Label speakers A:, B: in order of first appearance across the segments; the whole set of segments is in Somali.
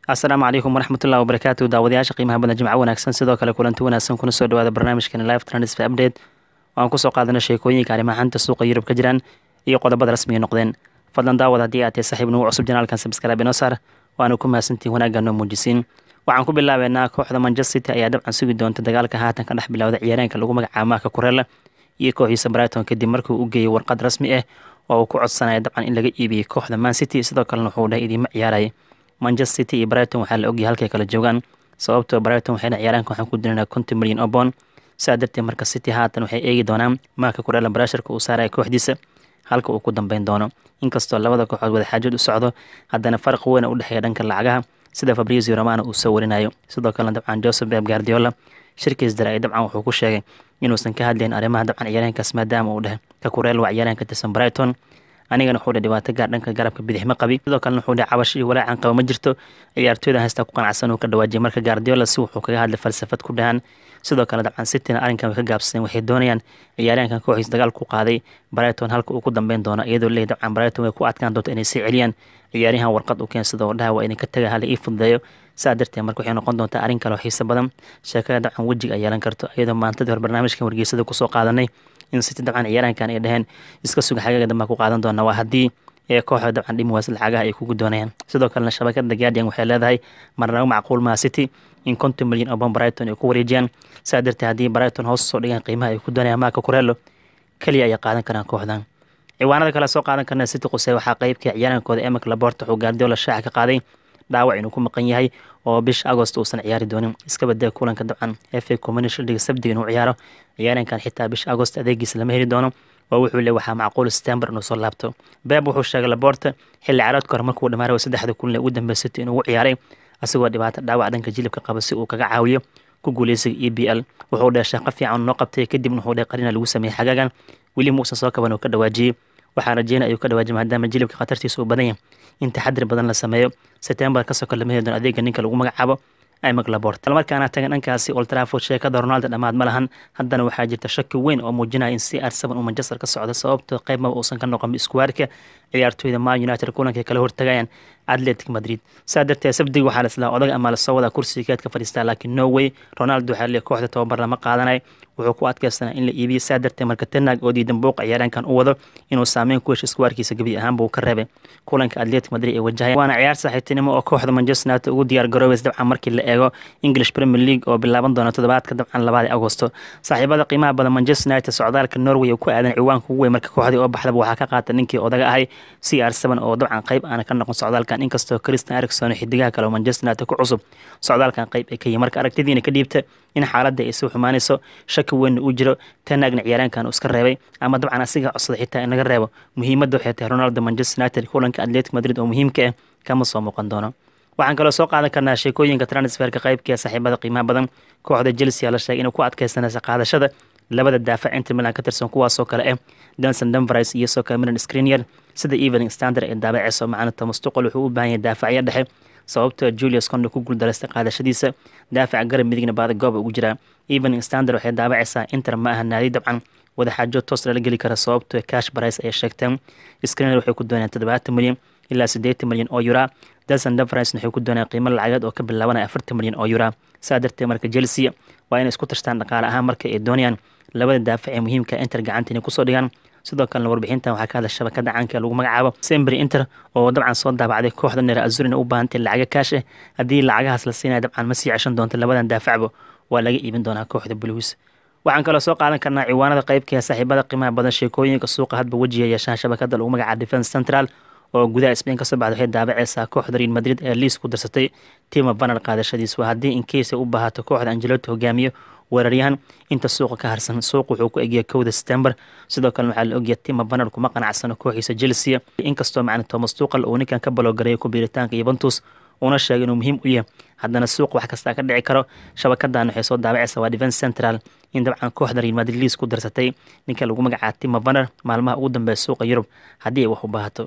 A: asalaamu calaykum waraxmatullahi wabarakaatu daawadayaasha qiimaha badan jimco wanaagsan sidoo kale kulanti wanaagsan kuna soo dhawaada barnaamijkani live transfer update waan kusoo qaadana sheekooyinka arrimaha xanta suuqa yurub ka jiraan iyo qodobada rasmiga noqdeen fadlan daawad haddii aad tahay saaxiib nagu cusub janaalkan sabskraabe inoo saar waana ku mahadsantihin wanaagga noo muujisiin waxaan ku bilaabeynaa kooxda manchester city ayaa dabcan sugi doonta dagaalka haatan ka dhex bilowda ciyaareenka lagu magacaabo maaka kurela iyo kooxiisa brighton kadib markii uu geeyay warqad rasmi ah oo uu ku codsanaya dabcan in laga iibiyey kooxda man city sidoo kalena wuxuu dhahay idiima ciyaaraya manchester city iyo brighton waxaa la ogyahay halkay kala joogaan sababtoo brighton waxayna ciyaaraanka waxaan ku dirinaa konton milyan oo boon sidaa darteed marka city haatan waxay eegi doonaan maaka kurela barasharka uu saaraya kooxdiisa halka uu ku dambeyn doono inkastoo labada kooxood wadaxaajood u socdo haddana farqi weyn u dhexeeya dhanka lacagaha sida fabrizio romano uu soo warinayo sidoo kalena dabcan joseph beb guardiola shirkiis dara ay dabcan wuxuu ku sheegay inuusan ka hadlayn arrimaha dabcan ciyaareenkaas maadaama uu dheh ka kureel waa ciyaareen ka tirsan brighton anigana wuxuu dheh dhibaato gaar dhanka garabka bidix ma qabi sidoo kalena wuxuu dheh cabash iyo walaacan qaba ma jirto ciyaartooyda haystaa ku qanacsan uu ka dhawaajiyay marka guardiola si wuxuu kaga hadlay falsafad ku dhahan sidoo kale dabcan cityna arrinkan way ka gaabsadeen waxay doonayaan ciyaaryaankan kooxiis dagaal ku qaaday brighton halka uu ku dambeyn doono iyadoo leeyahy dabcan brighton way ku adkaan doonto inay sii celiyaan ciyaaryahan warqad u keensada oo dhaha waa idinka taga hala ii fududeeyo saa darteed marka waxay noqon doontaa arrin kale oo xiiso badan sheekada dabcan wejiga ay yeelan karto iyadoo maantadii hore barnaamijkan wargeysada kusoo qaadanay in city dabcan ciyaaraankan ay dhaheen iska suga xagaga dambaa ku qaadan doona waa haddii ee kooxda dabcan dhimiwaas lacagaha ay kugu doonayaan sidoo kalena shabakada guardian waxay leedahay marnabo macquul maha city in konton milyan oo bon brighton ay ku wareejiyaan saa darteed haddii brighton hoos soo dhigaan qiimaha ay ku doonayaan maaka kurelo keliya ayay qaadan karaan kooxdan ciwaanada kale soo qaadan karna city quse waxaa qeybka ciyaarankooda emek laborta wuxuu guardiola shaaca ka qaaday dhaawac inuu ku maqan yahay oo bisha agost uusan ciyaari doonin iska badee kulanka dabcan fa community league sabdiga inuu ciyaaro ciyaarankan xitaa bisha agost adeegiisa lama heli doono oo wuxuu le waxaa macquul september inuu soo laabto beeb wuxuu sheegay laborta xilli caraadka hore markuu dhamaarayo saddexda kulan ee ugu dambeey city inuu ciyaaray asagoo dhibaato dhaawac dhanka jilibka qaba si uu kaga caawiyo ku guuleysiga e b l wuxuu dheh shaqo fiican noo qabtay kadibna wuxuu dheh qarina lagu sameeyey xagaagan weli muusan soo kaban uu ka dhawaajiyey waxaa rajeynaya ayuu ka dhawaajiyay maadaama jilibka khatartiisa uu badan yahay in taxadir badan la sameeyo september kasoo kor lama heli doono adeega ninka lagu magacaabo imag labort markaana tagan dhankaasi old trafford sheekada ronaldo dhammaad ma lahan haddana waxaa jirta shaki weyn oo muujinaya in c r seven uu manchester ka socdo sababtoo qayb maba uusan ka noqon iskuwaarka ciyaartooyda man united kulankay kala hortagayaan atletic madrid saa darteed sabdiga waxaa laslaa odag ama lasoo wadaa kursiga keedka fadhiistaa laakiin no way ronaldo waxaa leey kooxda tababar lama qaadanay wuxuu ku adkaysanaa in la iibiyo saa darteed marka tenag oo diidan booqa ciyaaraankan u wado inuu saameyn ku hesho iskuwaarkiisa gebi ahaanba uu ka reebay kulanka atletic madrid ee wajahaya waana ciyaar saaxiibtinimo oo kooxda manchester united ugu diyaar garoobeys dabcan markii la eego english premier league oo bilaaban doona toddobaadka dabcan labaad agosto saaxiibada qiimaha badan manchester united socdaalka norway oo ku aadan ciwaanka ugu weyn marka kooxdii oo baxdaba waxaa ka qaata ninkii odaga ahay c r seven oo dabcan qayb aana ka noqon socdaalkan inkastoo christian ericson iyo xidigaha kale oo manchester united ku cusub socdaalkan qayb ay ka yihin marka aragtidiina ka dhiibta in xaaladda ay soo xumaanayso shaki weynna uu jiro tanaagna ciyaaraankan uu iska reebay ama dabcan asiga codsada xitaa in laga reebo muhiimadda waxay tahay ronaldo manchester united kulanka atletic madrid oo muhiimka ah kama soo muuqan doono waxaan kaloo soo qaadan karnaa sheekooyinka transferka qaybkee saaxiibada qiimaha badan kooxda chelsea la sheegay inuu ku adkeysanaysa qaadashada labada daafac inter milan ka tirsan kuwaasoo kale ah danson denveris iyo soka milan screnier sida evening standard ee daabaceyso macnata mustuqal wuxuu u baahan yahay daafacyo dhexe sababtoo julius conde ku guuldareystay qaadashadiisa daafaca garab midigna baada gooba ugu jiraa evening standard waxay daabaceysaa inter ma aha naadi dabcan wadaxaajo toos lala geli kara sababtoo cash barice ayay sheegteen screener waxay ku doonayaan toddobaatan milyan ilaa siddeetan milyan oo yura danson denveris waxay ku doonayaan qiimo lacageed oo ka bilaabanaya afartan milyan oo yura saa darteed marka chelsea waa inay isku tashtaan dhaqaale ahaan marka ay doonayaan labada daafac ee muhiimka inter gacanta inay kusoo dhigaan sidoo kalena warbixintan waxaa ka hadla shabakada caanka ee lagu magacaabo sembry inter oo dabcan soo daabacday kooxda nera azurina u baahantay lacaga kaash ah haddii lacagahaas la siinaya dabcan ma sii ceshan doonto labadan daafacba waa laga iibin doonaa kooxda blues waxaan kaloo soo qaadan karnaa ciwaanada qaybka saaxiibada qiimaha badan sheekooyinka suuqa hadba wejiga yeeshaan shabakada lagu magacaabo defence central oo gudaha spain kasoo baxda waxay daabaceysaa kooxda real madrid ee liis ku darsatay tima banar qaadashadiis waa haddii incase ay u baahato kooxda angeloto hogaamiyo weeraryahan inta suuqa ka harsan suuq wuxuu ku egya kowda september sidoo kalena waxaa la ogyahay tima banar kuma qanacsano kooxiisa chelsea inkastoo macna thomas tuqal uu ninkan ka baloogareeyo ku biiritaanka yuventus uuna sheegay inuu muhiim u yahay haddana suuq wax kastaa ka dhici karo shabakadan waxay soo daabaceysaa waa defence central in dabcan kooxda real madrid liis ku darsatay ninka lagu magacaaba tima banar maalmaha ugu dambeeya suuqa yurub haddii ay wax u baahato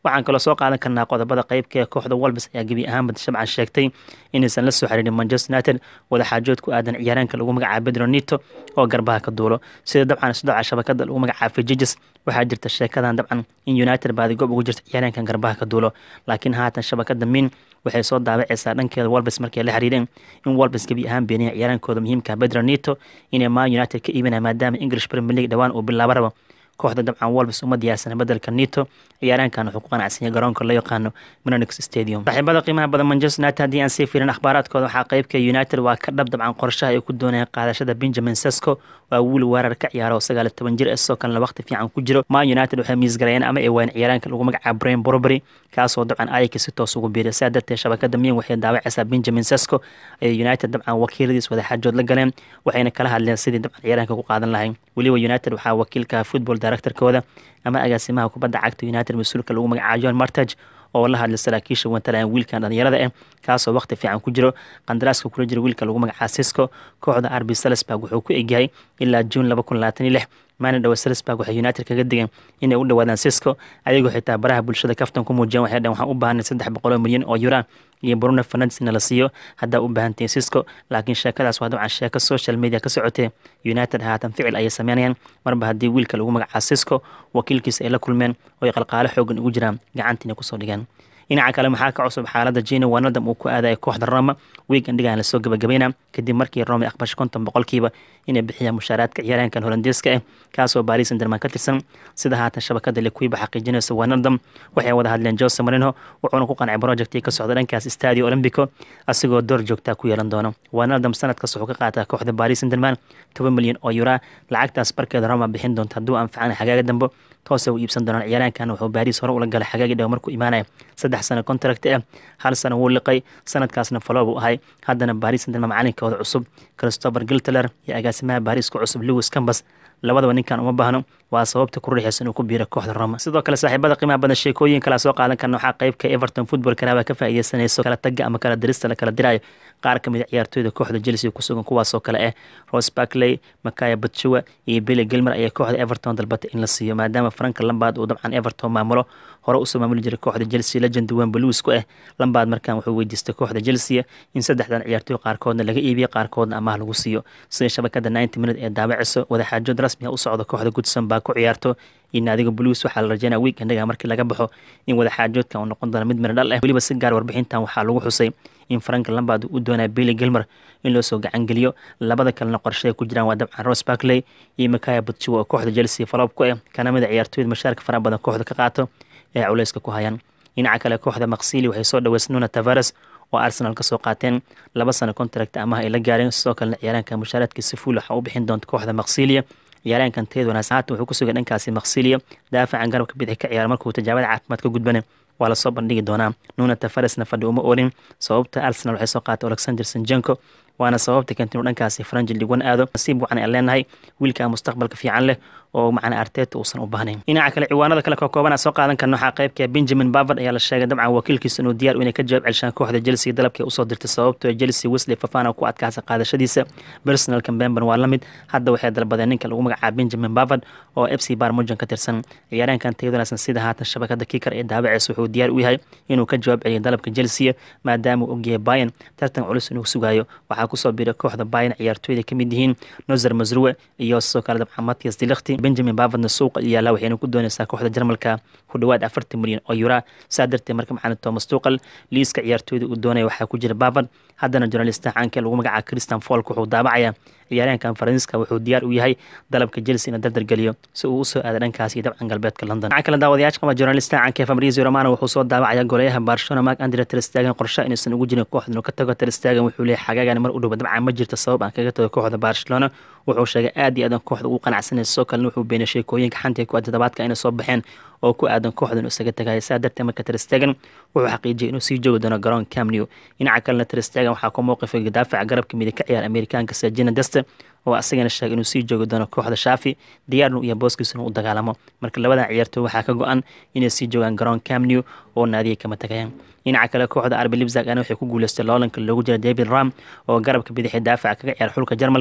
A: waxaan kaloo soo qaadan karnaa qodobada qeybka ee kooxda wolbes ayaa gebi ahaanba shabcan sheegtay inaysan la soo xiriirin manchester united wadaxaajood ku aadan ciyaaraanka lagu magacaabo pedro nito oo garbaha ka duulo sida dabcan isdooca shabakada lagu magacaabo fijiges waxaa jirta sheekadan dabcan in united baadigoob ugu jirta ciyaaraankan garbaha ka duulo laakiin haatan shabakada min waxay soo daabacaysaa dhankeeda wolbes markay la xiriireen in wolbes gebi ahaan beeniya ciyaaraankooda muhiimka pedro nito inay man united ka iibinaya maadaama english premier league dhowaan uu bilaabo rabo kooxda dabcan wolbes uma diyaarsana bedelka nito ciyaaraankan wuxuu ku qanacsanya garoonka loo yaqaano minonix stadium saaxiibada qiimaha badan manchester united haddii aan sii fiirin akhbaaraadkooda waxaa qeybka united waa ka dhab dabcan qorshaha ay ku doonayaan qaadashada benjamin sesco waa wiil weerar ka ciyaara oo sagaal toban jir sidoo kalena waqti fiican ku jiro man united waxay miisgalayeen ama ay waayeen ciyaaraanka lagu magacaabo brain borbury kaasoo dabcan ayaka si toos ugu biiray sidaa darteed shabakada miyan waxay daawacaysaa benjamin sesco ayay united dabcan wakiiladiis wadaxaajood la galeen waxayna kala hadleen sidii dabcan ciyaaraanka ku qaadan lahayn weliba united waxaa wakiilka football directorkooda ama agaasimaha kubadda cagta united mas-uulka lagu magacaabo john martage oo la hadlay saraakiisha wantalayan wiilkan dhalinyarada ah kaasoo waqti fiican ku jiro qandaraaska kula jira wiilka lagu magacaabo sisco kooxda arbi salisburg wuxuu ku egyahay ilaa juun laba kun labaatan iyo lix maalin dhowe salisburg waxay united kaga digeen inay u dhawaadaan sisco ayagoo xitaa baraha bulshada kaftan ku muujiyeen waxay dhaheen waxaan u baahanay saddex boqoloo milyan oo yura iyo bruno fernandes na la siiyo haddaa u baahantiin sisco laakiin sheekadaas waa dabcan sheeko social media ka socotee united haatan ficil ayay sameynayaan marba haddii wiilka lagu magacaabo sisco wakiilkiisa ay la kulmeen oo ay qalqaalo xoogan ugu jiraan gacantiina kusoo dhigeen dhinaca kale maxaa ka cusub xaalada jina wanadam uu ku aadaya kooxda roma weegan dhigaan lasoo gabagabayna kadib markii roma aqbashay konton boqolkiiba inay bixiyaan mushaaraadka ciyaaraankan holandeeska ah kaasoo baris sanderman ka tirsan sida haatan shabakada lekuiba xaqiijinaysa wanadam waxay wada hadleen jose marino wuxuuna ku qancay projectii ka socda dhankaas stadio olympico asigoo door joogtaa ku yeelan doono wanadam sanadkaas wuxuu ka qaataa kooxda baris sanderman toban milyan oo yura lacagtaas barkeeda roma bixin doonta hadduu anfacana xagaaga dambe toose u iibsan doonaan ciyaaraankan wuxuu baris hore ula galay xagaagii dhow markuu imaanaya saddex sano contract ah hal sano wuu liqay sanadkaasna falo buu ahay haddana baris sanderman macalinkooda cusub christopher giltler iyo agaasimaha baris ku cusub lewis cambas labadaba ninkan uma baahno waa sababta ku riixaysa inuu ku biiro kooxda roma sidoo kale saaxiibada qiimaha badan sheekooyin kala soo qaadan karna waxaa qeybka everton football karaaba ka faa'iideysanayso kala taga ama kala dirista la kala dirayo qaar ka mid a ciyaartooyda kooxda chelsea ku sugan kuwaasoo kale ah rose barkley makaya batchua iyo billy gilmer ayaa kooxda everton dalbatay in la siiyo maadaama franka lambaad uu dabcan everton maamulo hore usoo maamuli jiray kooxda chelsea legend wan blues ku ah lambaad markan wuxuu weydiistay kooxda chelsea in saddexdan ciyaartooy qaarkoodna laga iibiyo qaarkoodna amaah lagu siiyo sida shabakada ninety minute ee daabacayso wadaxaajood rasmi ah u socda kooxda goodson baa ku ciyaarto iyo naadiga blues waxaa la rajeynaya weekendhaga markii laga baxo in wadaxaajoodkan uu noqon doono mid miro dhal ah weliba si gaar warbixintan waxaa lagu xusay in frank lambard uu doonaya billy gilmer in loo soo gacangeliyo labada kalena qorshe ay ku jiraan waa dabcan rose barkley iyo makaya butchiwa oo kooxda chelsea faloob ku ah kana mid a ciyaartooyda mashaarka faraha badan kooxda ka qaato ee culeyska ku hayaan dhinaca kale kooxda maksili waxay soo dhaweysay nuna tavares oo arsenal kasoo qaateen laba sano contract amaha ay la gaareen sidoo kalena ciyaaraanka mushaaraadkiisa fuul waxaa u bixin doonta kooxda maksilia ciyaaraankan teed wanaagsan haatan wuxuu ku sugay dhankaasi maksilia daafacan garabka bidix ka ciyaara markuu tijaabada caafimaad ka gudbana waa lasoo bandhigi doonaa nuuna tafaresna fadhi uma oolin sababta arsenal waxay soo qaatay alexander sanjenko waana sababta keentay inuu dhankaasi faranji ligwan aado nasiib wacan aan leenahay wiilkaa mustaqbalka fiican leh oo macna arteta uusan u baahnayn dhinaca kale ciwaanada kale ka kooban soo qaadan karna waxaa qaybka benjamin bavard ayaa la sheegay dabcan wakiilkiisa inuu diyaar inay ka jawaab celshaan kooxda chelsea dalabkii usoo dirtay sababtoo chelsea wesley fafana ku adkaasa qaadashadiisa personal cambemben waa la mid hadda waxay dalbadeen ninka lagu magacaaba benjamin bavard oo f c barmujan ka tirsan ciyaaraankan tayad wanaagsan sida haatan shabakada kiikar ee daabaceysa wuxuu diyaar u yahay inuu ka jawaab celiyo dalabka chelsea maadaama uu ogyahay bayan tartan culus inuu sugayo waxaa kusoo biiray kooxda bayan ciyaartooyda kamid yihiin nozer masruwe iyo sidoo kale dabcan matias dilakti benjamin bavardna suuqa yaala waxayna ku doonaysaa kooxda jarmalka ku dhowaad afartan milyan oo yura saa darteed marka macalin thomas tuqal liiska ciyaartooyda uu doonaya waxaa ku jira bavard haddana journalista caanka lagu magacaaba christian folk wuxuu daabacayaa ciyaaryahankan faransiiska wuxuu diyaar u yahay dalabka chelsea ina dardar geliyo si uu usoo aada dhankaas iyo dabcan galbeedka london dhinaca kale daawadayaasha qaba journalista caanka fabrizio romano wuxuu soo daabacaya goleyaha barcelona mark andre terstegen qorshe inaysan ugu jirin kooxda inuu ka tago terstegen wuxuu leeyahay xagaagan mar u dhow dabcan ma jirto sabab aan kaga tago kooxda barcelona wuxuu sheegay aad iyo aadan kooxda ugu qanacsanay sidoo kalena wuxuu beenay sheekooyinka xanta ku toddobaadka inay soo baxeen oo ku aadan kooxda inuu isaga tagaya saa darteed marka terstegen wuxuu xaqiijiyay inuu sii joogi doono garoon camnew dhinaca kalena terstegen waxaa ku mowqifay daafaca garabka midig ka ciyaar amerikaanka sajina deste oo asagana sheegay inuu sii joogi doono kooxda shaafi diyaarnu iyo booskiisuna u dagaalamo marka labadan ciyaartooy waxaa ka go-an inay sii joogaan garoon camnew oo naadiya kama tagayaan dhinaca kale kooxda arbi libzag ana waxay ku guuleystay loolanka loogu jira david ram oo garabka bidixi daafaca kaga ciyaar xulka jarmalka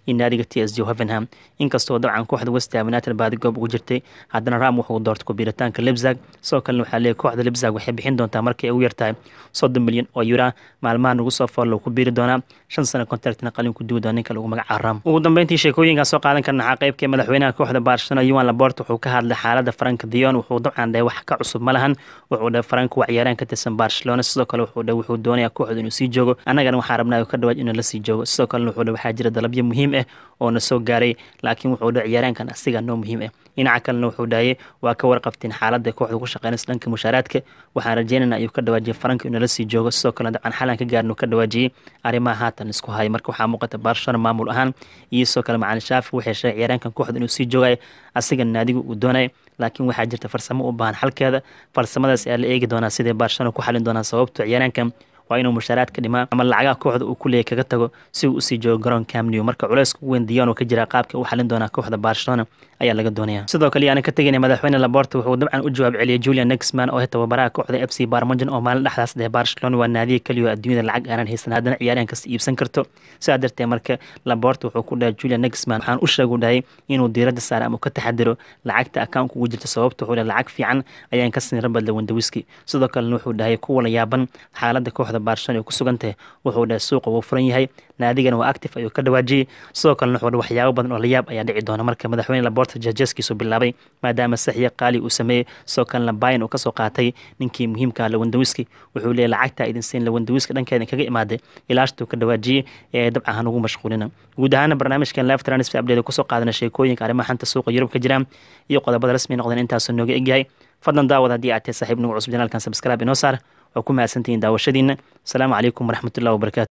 A: iyo naadiga t s g hovenham inkastoo dabcan kooxda westham united baadigoob ugu jirtay haddana ram wuxuu doortay kubiritaanka libzag sidoo kalena waxaa leeyahy kooxda libzag waxay bixin doontaa markay ugu yartahay soddon milyan oo yura maalmahan ugu soo fool ku biiri doonaa shan sano contractna qalin ku duwi doona ninka lagu magaca ram ugu dambeyntii sheekooyinkaa soo qaadan karna waxaa qaybkee madaxweynaha kooxda barcelona yuan labort wuxuu ka hadlay xaalada frank dion wuxuu dabcan dhahay wax ka cusub ma lahan wuxuu dhahay frank waa ciyaaraan ka tirsan barcelona sidoo kale wuxuu dhahay wuxuu doonayaa kooxda inuu sii joogo annagana waxaa rabnaa ka dhawaaj inuu la sii joogo sidoo kalena wuxuu dhahay waxaa jira dalabyo muhiim ah oo na soo gaaray laakiin wuxuu dhahay ciyaaraankan asiga noo muhiim ah dhinaca kalena wuxuu dhahayay waa ka warqabteen xaaladda kooxda ku shaqeynaysa dhanka mushaaraadka waxaan rajeynayna ayuu ka dhawaajiyay frank inuu la sii joogo sidoo kalena dabcan xalan ka gaarin uu ka dhawaajiyey arrimaha haatan isku haya marka waxaa muuqata barcelona maamul ahaan iyo sidoo kale macalin shaafi waxay sheegay ciyaaraankan kooxda inuu sii joogay asiga naadigu uu doonay laakiin waxaa jirta farsamo u baahan xalkeeda farsamadaas ayaa la eegi doonaa sidai barcelona ku xalin doonaa sababto ciyaaraankan waa inuu mushaaraadka dhimaa ama lacagaha kooxda uu ku leeyay kaga tago si uu usii joogo garoon camnew marka culeyska ugu weyn diyon oo ka jira qaabka u xalin doonaa kooxda barcelona ayaa laga doonaya sidoo kale yaana ka tegayna madaxweyne laborta wuxuu dabcan u jawaab celiyay julian nexman oo tababaraha kooxda f c barmogen oo maalin dhexdaas dheh barcelona waa naadiya keliyo adduunyada lacag aanan haysan haddana ciyaaryahan kasta iibsan karto sidaa darteed marka laborta wuxuu ku dhahay julian nexman waxaan u sheegu dhahay inuu diiradda saara ama ka taxadiro lacagta akaunka ugu jirta sababta wuxuu dhahay lacag fiican ayaan ka siin rabad lawandawiski sidoo kalena wuxuu dhahay kuwa la yaaban xaaladda kooxda barcelona ay ku sugan tahay wuxuu dhahay suuqa wuu furan yahay naadigana waa active ayuu ka dhawaajiyey sidoo kalena wuxuu dhahay waxyaabo badan oo la yaab ayaa dhici doona marka madaxweyne laborta jajeskiisu bilaabay maadaama saxiya qaali uu sameeyey sidoo kalena bayan uu kasoo qaatay ninkii muhiimka lawandawiski wuxuu leeyahy lacagta idin siin lawandawiska dhankeeda kaga imaaday ilaashtuu ka dhawaajiyey ee dabcan hanugu mashquulina guud ahaana barnaamijkan live transfer update kusoo qaadana sheekooyinka arrimaha xanta suuqa yurub ka jira iyo qodobada rasmi noqdeen intaasoo nooga egyahay fadlan daawad haddii aad tahay saaxiib nagu cusub janaalkan subscribe inoo saar waa ku mahadsantihiin daawashadiina asalaamu calaykum waraxmatullahi wabarakatu